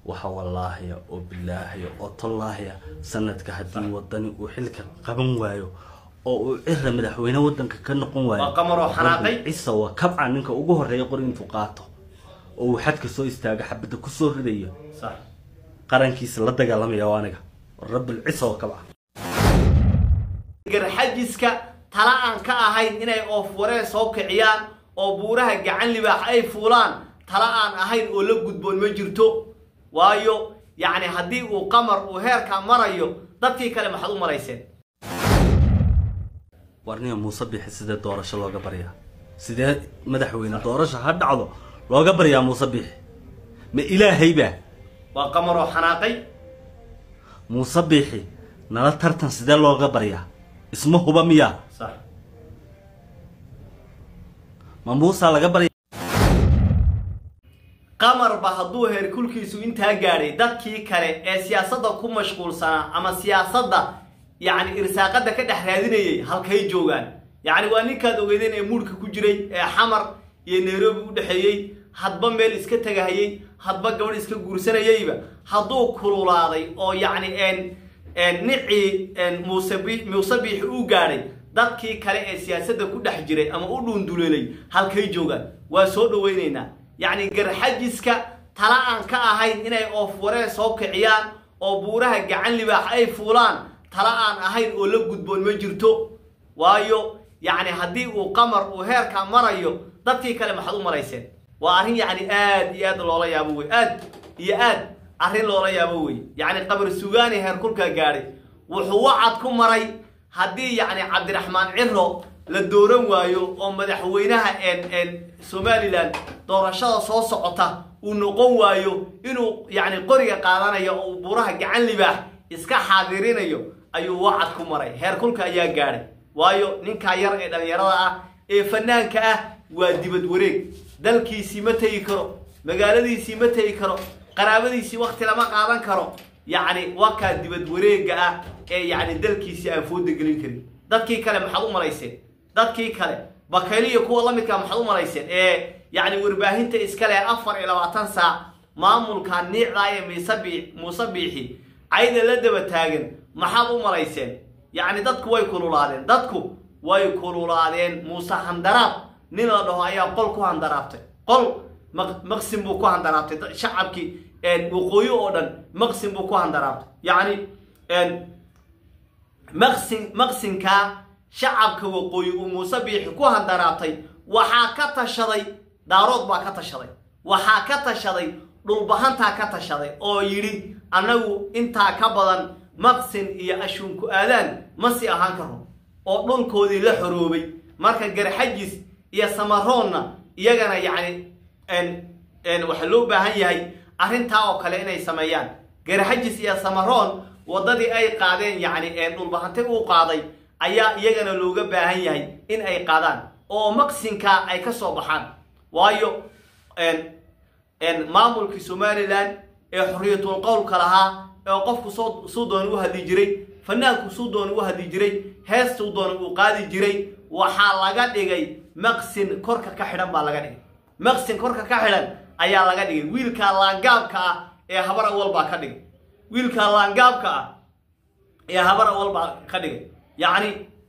waxa wallaahiya oo bilaahiya oo tollaahiya sanadka haddii wadani uu xilka qaban waayo oo uu cira madaxweyne wadanka ka noqon waayo Waa qamar oo xanaaqay. cisa waa kabca ninka ugu horeeya qori intuu qaato oo uu xadka soo istaaga xabadda kusoo ridayo sax qarankiisa la dagaalamaya waa aniga rabbilcisa oo kabca garxajiska tala aan ka ahayn inay oofwareen soo kiciyaan oo buuraha gacan libaax ay fuulaan tala aan ahayn oo la gudboon ma jirto waayo yacni haddii uu qamar uu heerkaa marayo dadkii kale maxaad u marayseen warniga muuse bixi sidee doorasho looga baryaa sidee madaxweyne doorasho ha dhacdo looga baryaa muuse bixi ma ilaahayba waa qamar oo xanaaqay muuse bixi nala tartan sidee looga baryaa isma huba miyaa sax ma muusaa laga barya qamarba hadduu heerkulkiisu intaa gaadhay dadkii kale ee siyaasadda ku mashquulsanaa ama siyaasadda yacni irsaaqadda ka dhex raadinayay halkay joogaan yacni waa ninkaad ogeydeen ee muurka ku jiray ee xamar iyo nairobi u dhexeeyey hadba meel iska tegahayey hadba gabadh iska guursanayeyba hadduu kululaaday oo yacni n n nicii n muuse bi- muuse biixi u gaadhay dadkii kale ee siyaasadda ku dhex jiray ama u dhuunduleelay halkay joogaan waa soo dhawaynaynaa yacni garxajiska tala aan ka ahayn inay oofwareen soo kiciyaan oo buuraha gacan libaax ay fuulaan tala aan ahayn oo la gudboon ma jirto waayo yacni haddii uu qamar uu heerkaa marayo dadkii kale maxaad u marayseen waa arrin yacni aad iyo aad loola yaabo wey aad iyo aad arrin loola yaabo wey yacni qabar sugaani heerkulkaa gaadhay wuxuu wacad ku maray haddii yacni cabdiraxmaan ciro la dooran waayo oo madaxweynaha n n somalilan doorashada soo socota uu noqon waayo inuu yacni qoriga qaadanayo oo uu buuraha gacan libaax iska xaadirinayo ayuu wacad ku maray heerkulka ayaa gaadhay waayo ninkaa yar ee dhallinyarada ah ee fanaanka ah waa dibad wareeg dalkiisii ma tegi karo magaaladiisii ma tegi karo qaraabadiisii wakti lama qaadan karo yacni wakaa dibad wareega ah ee yacni dalkiisii aan fooda gelin karin dadkii kale maxaad u malayseen dadkii kale bakayli iyo kuwa la midkaa maxaad u malayseen ee yacni warbaahinta iskale afar iyo labaatan saac maamulka niicdaa ee miise bii muuse biixi cayda la daba taagan maxaad u malayseen yacni dadku way kululaadeen dadku way kululaadeen muuse handaraab nin la dhaho ayaa qol ku handaraabtay qol maq- maqsin buu ku handaraabtay dad- shacabkii waqooyi oo dhan maqsin buu ku handaraabtay yacni maqsin maqsinkaa shacabka waqooyi uu muuse biixi ku handaraabtay waxaa ka tashaday daarood baa ka tashaday waxaa ka tashaday dhulbahantaa ka tashaday oo yidhi annagu intaa ka badan maqsin iyo ashuunku aadaan ma sii ahaan karo oo dhulkoodii la xoroobay marka garxajis iyo samaroonna iyagana yacni n waxaa loo baahan yahay arrintaa oo kale inay sameeyaan garxajis iyo samaroon waddadii ay qaadeen yacni dhulbahanti uu qaaday ayaa iyagana looga baahan yahay in ay qaadaan oo maqsinkaa ay ka soo baxaan waayo maamulkii somalilan ee xorriyatul qowlka lahaa ee qofku soo suu doona u hadli jiray fanaanku suu doona u hadli jiray heestuu doona uu qaadi jiray waxaa laga dhigay maqsin korka ka xidhan baa laga dhigay maqsin korka ka xidhan ayaa laga dhigay wiilkaa laangaabka ah ee habar awal baa ka dhigay wiilkaa laangaabka ah ee habar awal baa ka dhigay yacni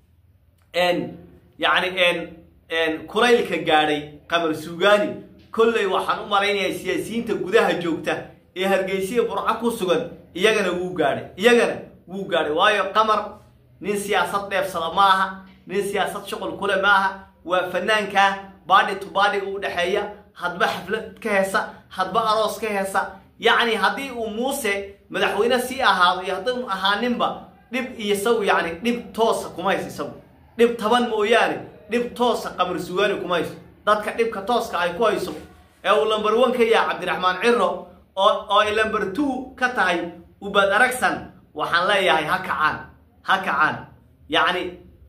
n yacni n kulaylka gaadhay qamar suugaani kolley waxaan u malaynayaa siyaasiyiinta gudaha joogta ee hargeysiya burco ku sugan iyagana wuu gaadhay iyagana wuu gaadhay waayo qamar nin siyaasad dheefsada ma aha nin siyaasad shuqul kule ma aha waa fanaankaa baadhi to baadhiga u dhexeeya hadba xaflad ka heesa hadba aroos ka heesa yacni haddii uu muuse madaxweyne sii ahaado iyo haddii u ahaaninba dhib iyo isagu yacni dhib toosa kuma hayso isagu dhib taban mooyaane dhib toosa qamar sugaani kuma hayso dadka dhibka tooska ay ku hayso ee uu lamber one ka yahay cabdiraxmaan ciro oo oo ay lamber two ka tahay ubad aragsan waxaan leeyahay ha kacaan ha kacaan yacni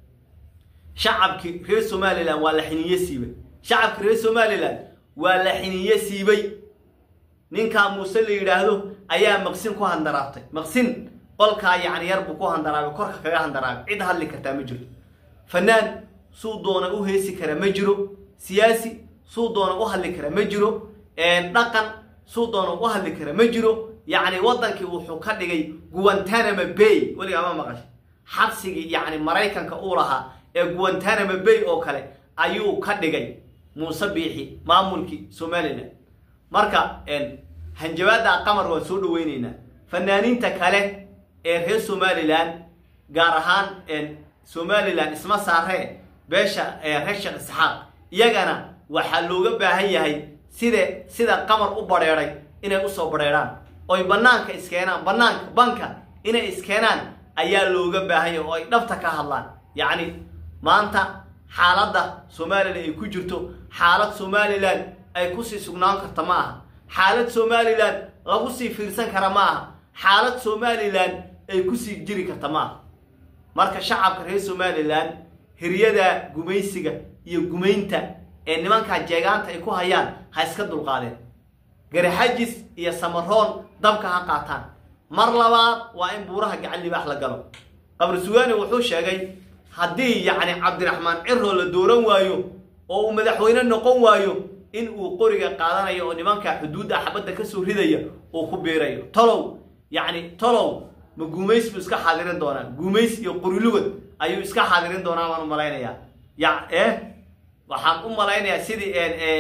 shacabkii reer somalilan waa la xiniye siibay shacabkii reer somalilan waa la xiniye siibay ninkaa muuse la yidhaahdo ayaa maqsin ku handaraabtay maqsin qolkaa yacni yar buu ku handaraabay korka kaga handaraabay cid hadli kartaa ma jirto fanaan suu doona u heesi kara ma jiro siyaasi suu doona u hadli kara ma jiro dhaqan suu doono u hadli kara ma jiro yacni waddankii wuxuu ka dhigay guantanamo bay weligaa ma maqashay xabsigii yacni maraykanka uu lahaa ee guantanamo bay oo kale ayuu ka dhigay muuse biixi maamulkii somalilan marka hanjabaadda qamar waan soo dhaweyneynaa fanaaniinta kale ee reer somalilan gaar ahaan somalilan isma saaree beesha reer sheekh isxaaq iyagana waxaa looga baahan yahay side sida qamar u badheedhay inay usoo badheedhaan oy bannaanka iskeenaan bannaanka banka inay iskeenaan ayaa looga baahan yahay oo ay dhabta ka hadlaan yacni maanta xaaladda somalilan ay ku jirto xaalad somalilan ay kusii sugnaan karta ma aha xaalad somalilan lagu sii fiirsan kara ma aha xaalad somalilan ay kusii jiri karta ma aha marka shacabka reer somalilan hiryada gumaysiga iyo gumaynta ee nimankaa jeegaanta ay ku hayaan ha iska dulqaadeen garaxajis iyo samaroon dabka ha qaataan mar labaad waa in buuraha gacan libaax la galo qabri sugaani wuxuu sheegay haddii yacni cabdiraxmaan ciroo la dooran waayo oo uu madaxweyne noqon waayo in uu qoriga qaadanayo oo nimanka xuduudda xabadda ka soo ridaya uu ku biirayo tolow yacni tolow ma guumays buu iska xaadirin doonaa guumays iyo qorilugad ayuu iska xaadirin doonaa baan u malaynayaa ya eh waxaan u malaynayaa sidii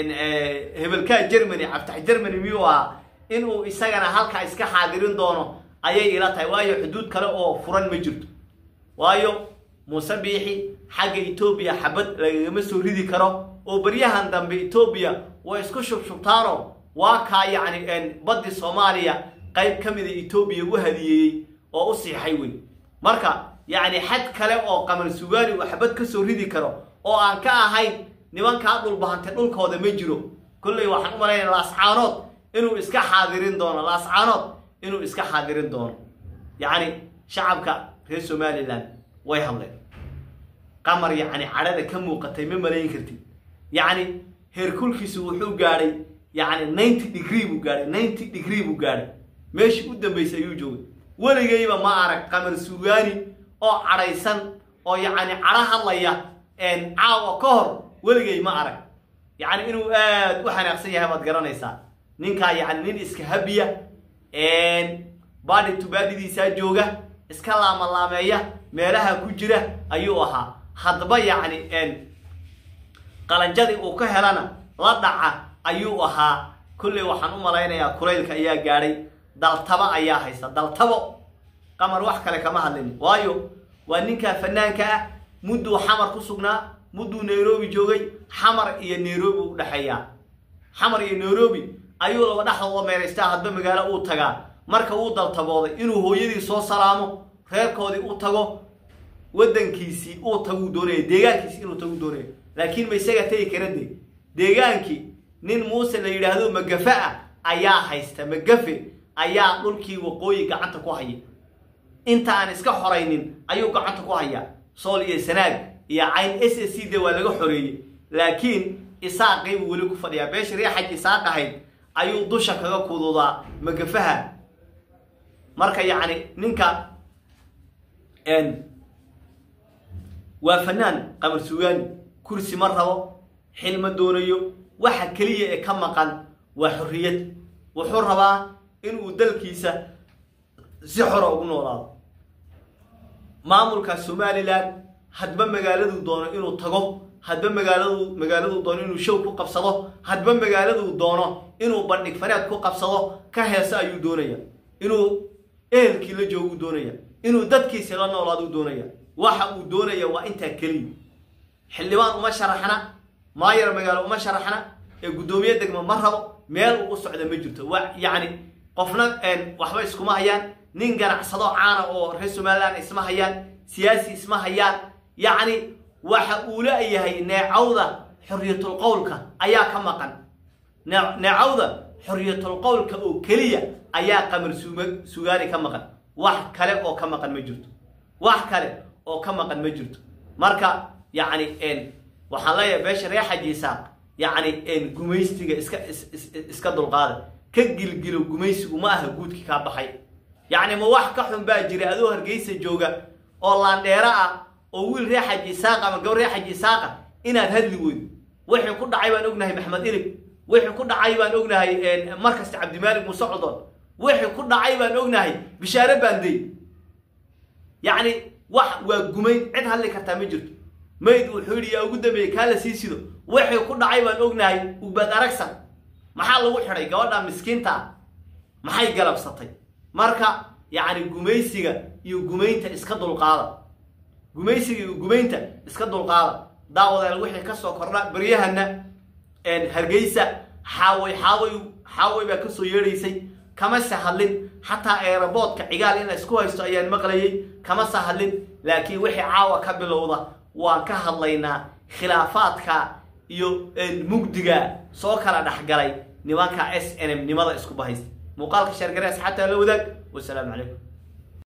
hebelkaa germany cabtax germany miyuu ahaa inuu isagana halkaa iska xaadirin doono ayay ila tahay waayo xuduud kale oo furan ma jirto waayo muuse biixi xagga etoobiya xabad lagagama soo ridi karo oo baryahan dambe etoobiya way isku shubshubtaano waa kaa yacni baddi soomaaliya qayb ka mida etoobiya u hadiyeeyey oo u siixay wey marka yacni xad kale oo qamar sugaani uu xabad ka soo ridi karo oo aan ka ahayn nimankaa dhulbahantay dhulkooda ma jiro kolley waxaan u malaynaya laascaanood inuu iska xaadirin doono laascaanood inuu iska xaadirin doono yacni shacabka reer somalilan way hadleen qamar yacni cadhada ka muuqatay ma malayn kartid yacni heerkulkiisu wuxuu gaadhay yacni ninety degree buu gaadhay ninety degree buu gaadhay meeshii u dambaysay ayuu joogay weligayba ma arag qamar sugaani oo cadhaysan oo yacni cadho hadlaya caawa ka hor weligay ma arag yacni inuu aad u xanaaqsan yahay baad garanaysaa ninkaa yacni nin iska habiya baadhi tubaadidiisaa jooga iska laamalaameeya meelaha ku jira ayuu ahaa haddaba yacni qalanjadii uu ka helana la dhaca ayuu ahaa kolley waxaan u malaynayaa kulaylka ayaa gaadhay daltaba ayaa haysta daltabo qamar wax kale kama hadlin waayo waa ninkaa fanaanka ah mudduu xamar ku sugnaa mudduu nairobi joogay xamar iyo nairobi u dhexeeyaa xamar iyo nairobi ayuu laba dhexdooda meeraystaa hadba magaalo uu tagaa marka uu daltabooday inuu hooyadii soo salaamo reerkoodii u tago waddankiisii uu taguu doonaya deegaankiisi inuu tagu doonaya laakiin ma isaga tegi kara de deegaankii nin muuse la yidhaahdo magafe ah ayaa haysta magafe ayaa dhulkii waqooyi gacanta ku haya inta aan iska xoraynin ayuu gacanta ku hayaa sool iyo sanaag iyo cayn s s c de waa laga xoreeyey laakiin isaaqii buu weli ku fadhiyaa beesha riixaj isaaq ahayd ayuu dusha kaga kududaa magafaha marka yacni ninka waa fanaan qamar sugaani kursi ma rabo xil ma doonayo waxa keliya ee ka maqan waa xorriyad wuxuu rabaa inuu dalkiisa si xora ugu noolaado maamulka somalilan hadba magaaladuu doono inuu tago hadba magaaladu magaaladuu doono inuu show ku qabsado hadba magaaladuu doono inuu bandhig fareed ku qabsado ka heeso ayuu doonaya inuu ehelkii la jooguu doonaya inuu dadkiisi la noolaaduu doonaya waxa uu doonaya waa intaa keliya xildhibaan uma sharaxna maayar magaalo uma sharaxna ee guddoomiye degmo ma rabo meel uu u socda ma jirto wa yacni qofna waxba iskuma hayaan nin ganacsado caana oo reer somalilan isma hayaan siyaasi isma hayaan yacni waxa uu leeyahay neecawda xorriyatul qowlka ayaa ka maqan neecawda xorriyatul qowlka oo keliya ayaa qamar sugaani ka maqan wax kale oo ka maqan ma jirto wax kale oo ka maqan ma jirto marka yacni waxaan leeyahay beesha reer xajiisaaq yacni gumaystiga iska iska dulqaada ka gilgilo gumaysigu ma aha guudkii kaa baxay yacni ma wax ka xun baa jira adoo hargeysa jooga oo laandheero ah oo wiil reer xaji isaaqa ama gabar reer xaji isaaqa inaad hadli weydo wixii ku dhacay baan ognahay maxmed ilig wixii ku dhacay baan ognahay markasta cabdimaalik muuse codon wixii ku dhacay baan ognahay bishaare baandey yacni wax waa gumayn cid hadli kartaa ma jirto mayd wuxuu yidhi yaa ugu dambeeyey kaa la sii sido wixii ku dhacay baan ognahay ubad aragsan maxaa lagu xidhay gabadha miskiinta maxay galabsatay marka yacni gumaysiga iyo gumaynta iska dulqaada gumaysiga iyo gumaynta iska dulqaada daawadayaal wixii ka soo kordha baryahana hargeysa xaaway xaaway xaaway baa kasoo yeedhaysay kama se hadlin xataa eeraboodka cigaal in la isku haysto ayaan maqlayay kama se hadlin laakiin wixii caawa ka bilowda waan ka hadlaynaa khilaafaadka iyo mugdiga soo kala dhexgalay nimanka s n m nimada isku bahaysta muuqaalka sheergare asxaabta la wadaag wasalaamu calaykum